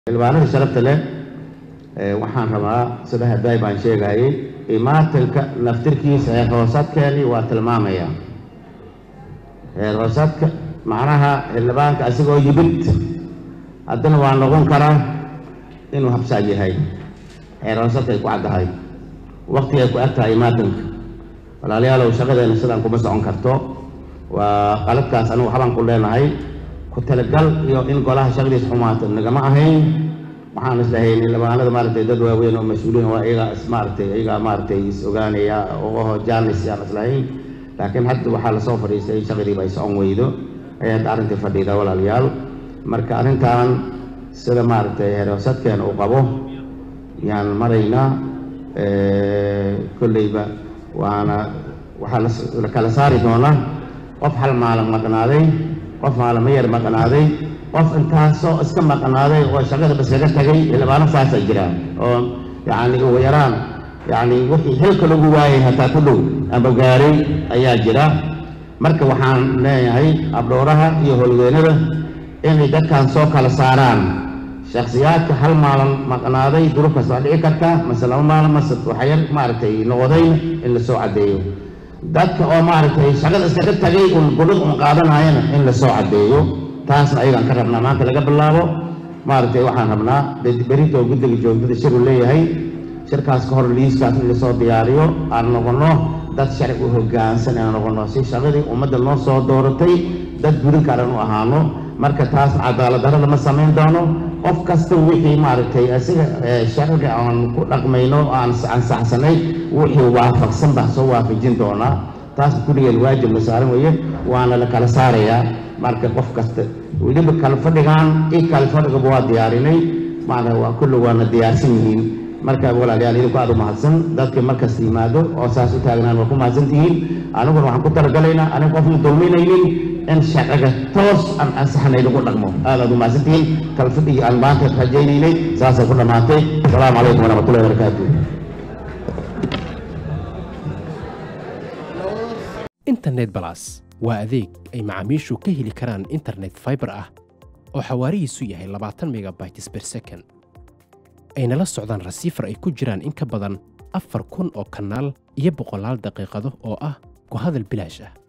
xildhibaanada sharafta leh waxaan rabaa sida hadday baan sheegayay imaatilka naftirkiisa heer hoosadkeeni waa tilmaamaya heer hoosadka macnaha xildhibaanka asigoo yimid haddana waa noqon karaa inuu habsaad yahay heer hoosadka ay ku caddahay wakti ay ku eg tahay imaatilka walaalayaalow shaqadeena sidaan kuma socon karto waa qaladkaas anigu waxbaan ku leenahay ku talagal iyo in golaha shaqadiis xumaato nagama ahayn waxaan islahayn xildhibaanada maaragtay dad waaweyn oo mas-uuliin waa iyagaa is maaragtay iyagaa maaragtay is ogaanaya oo jaanis yaan islahayn laakiin hadda waxaa lasoo fadhiistay in shaqadiiba ay socon weydo ayay hadda arrintii fadhiida walaalayaal marka arrintan sida maaragtay heeroosadkeena uu qabo yaan maraynaa kolleyba waana waxaa la kala saari doonaa qof hal maalin maqnaaday qof maalimo yar maqnaaday qof intaasoo iska maqnaaday oo shaqada baskaga tagay xildhibaano saasay jiraan oo yacni ugu yaraan yacni wixii xilka lagu waayay hataa ku dhow amba gaaray ayaa jira marka waxaan leeyahay abdhowraha iyo howlweynada inay dadkan soo kala saaraan shakhsiyaadka hal maalin maqnaaday duruuf kasta waa dhici karta mase laba maalin mase waxyar maaragtay noqdayna in lasoo caddeeyo dadka oo maaragtay shaqada iskaga tagay un gudhad un qaadanayana in lasoo caddeeyo taasna ayagaan ka rabnaa maanta laga bilaabo maaragtay waxaan rabnaa berito guddiga joogdada shir uu leeyahay shirkaas ka hor liiskaas in lasoo diyaariyo aan noqono dad sharci u hoggaansan aan noqono si shaqadii ummadda noo soo dooratay dad gudin karan u ahaano marka taas cadaalad darro lama samayn doono qof kasta wixii maaragtay asiga sharciga aan ku dhaqmayno aan ansaxsanay wixii waafaqsan baan soo waafajin doonaa taas kulligeen waajib la saaran weeye waana la kala saarayaa marka qof kasta weliba kala fadhigaan i kala fadhigaba waa diyaarinay maana waa kulli waana diyaarsan yihiin marka walaalayaal idinku aad u mahadsan dadka markasta yimaado oo saas u taagnaan waa ku mahadsan tihiin aniguna waxaan ku talagalaynaa aniga qofna dulminaynin in shaqaga toos aan ansaxnay lagu dhaqmo aad aad u mahadsan tihiin kala fadhigi aan maanta rajaynaynay saasay ku dhammaatay asalaamu calaykum waraxmatullahi wabarakaatu internet balas waa adeeg ay macaamiishu ka heli karaan internet fiber ah oo xawaarihiisu yahay labaatan megabytes per second ayna la socdaan rasiifar ay ku jiraan in ka badan afar kun oo kanaal iyo boqolaal daqiiqado oo ah ku hadal bilaash ah